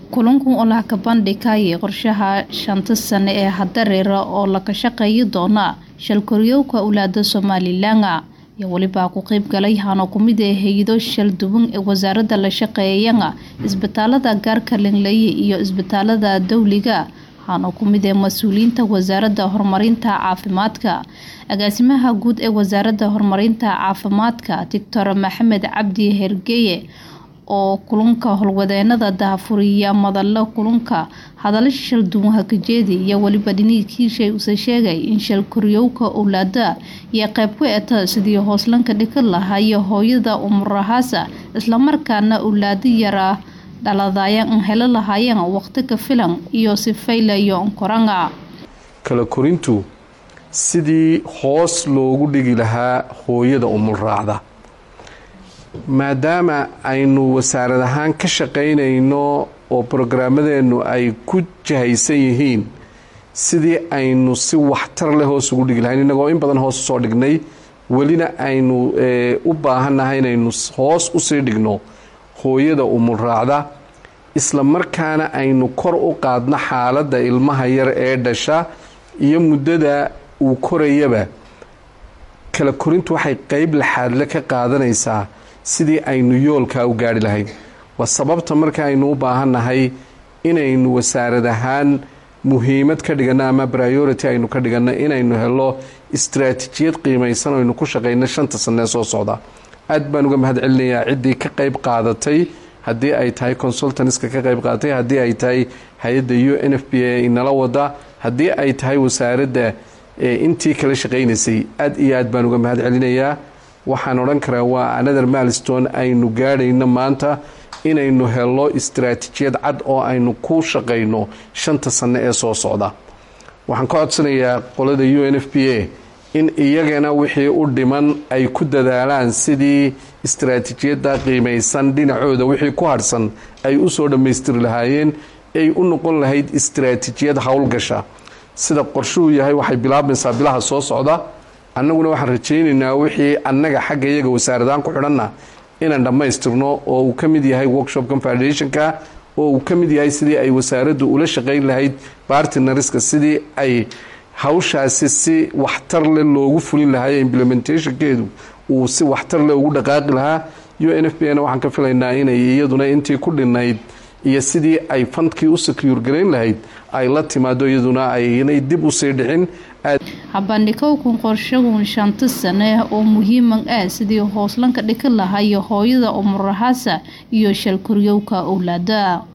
kulankan oo la kabandhigaya qorshaha shanta sane ee hadareera oo laga shaqeeyi doona shalkoryowka owlaada somalilan iyo welibaa ku qeyb galay hano kumid ee hay-ado shal duwan ee wasaarada la shaqeeyana isbitaalada gaarka lingleye iyo isbitaalada dowliga hano kumid ee mas-uuliyiinta wasaarada horumarinta caafimaadka agaasimaha guud ee wasaarada horumarinta caafimaadka doctor maxamed cabdi hergeye oo kulanka howlwadeenada daahfuriya madalo kulanka hadalo shal duwan hakajeedi iyo weliba dhiniinkiishay use sheegay in shal koryowka owlaada iyo qayb ku eta sidii hooslanka dhika lahayo hooyada umurahaasa islamarkaana owlaado yara dhaladayan an helo lahaayeen waqti ka filan iyo sifaylayo nkoranga kala korintu sidii hoos loogu dhigi lahaa hooyada umul raacda maadaama aynu wasaarad ahaan ka shaqaynayno oo brograamadeenu ay ku jahaysan yihiin sidii aynu si waxtar leh hoos ugu dhigi lahayn innagoo in badan hoos usoo dhignay welina aynu u baahannahay inaynu hoos usii dhigno hooyada umul raacda isla markaana aynu kor u qaadno xaaladda ilmaha yar ee dhasha iyo muddada uu korayaba kala korintu waxay qeyb laxaadle ka qaadanaysaa sidii aynu yoolkaa u gaari lahayn waa sababta marka aynu u baahannahay inaynu wasaarad ahaan muhiimad ka dhiganno ama priority aynu ka dhiganno inaynu helo istraatijiyad qiimaysan o aynu ku shaqayno shanta sanee soo socda aad baan uga mahad celinayaa ciddii ka qayb qaadatay haddii ay tahay consultanska ka qayb qaadatay haddii ay tahay hay-adda u n f b a inala wada haddii ay tahay wasaaradda intii kala shaqaynaysay aad iyo aad baan uga mahad celinayaa waxaan odhan karaa waa another milestone aynu gaadhayno maanta inaynu helo istraatijiyad cad oo aynu ku shaqayno shanta sanno ee soo socda waxaan ka codsanayaa qolada u n f b a in iyagana wixii u dhiman ay ku dadaalaan sidii istraatijiyadda qiimaysan dhinacooda wixii ku harhsan ay usoo dhammaystiri lahaayeen ay u noqon lahayd istraatijiyad howlgasha sida qorshuhu yahay waxay bilaabmaysaa bilaha soo socda annaguna waxaan rajaynaynaa wixii annaga xagga iyaga wasaaradaan ku xidhanna inaan dhammaystirno oo uu ka mid yahay workshop confederationka oo uu ka mid yahay sidii ay wasaaraddu ula shaqayn lahayd bartinariska sidii ay hawshaasi si waxtar leh loogu fulin lahaa implementationkeedu uu si waxtar leh ugu dhaqaaqi lahaa u n f b na waxaan ka filaynaa inay iyaduna intii ku dhinayd iyo sidii ay fandkii u secure garayn lahayd ay la timaado iyaduna aynay dib usii dhicin habandhigowkan qorshagun shanta sane oo muhiiman ah sidii hooslanka dhika lahayo hooyada umurahaasa iyo shalkoryowka owlaada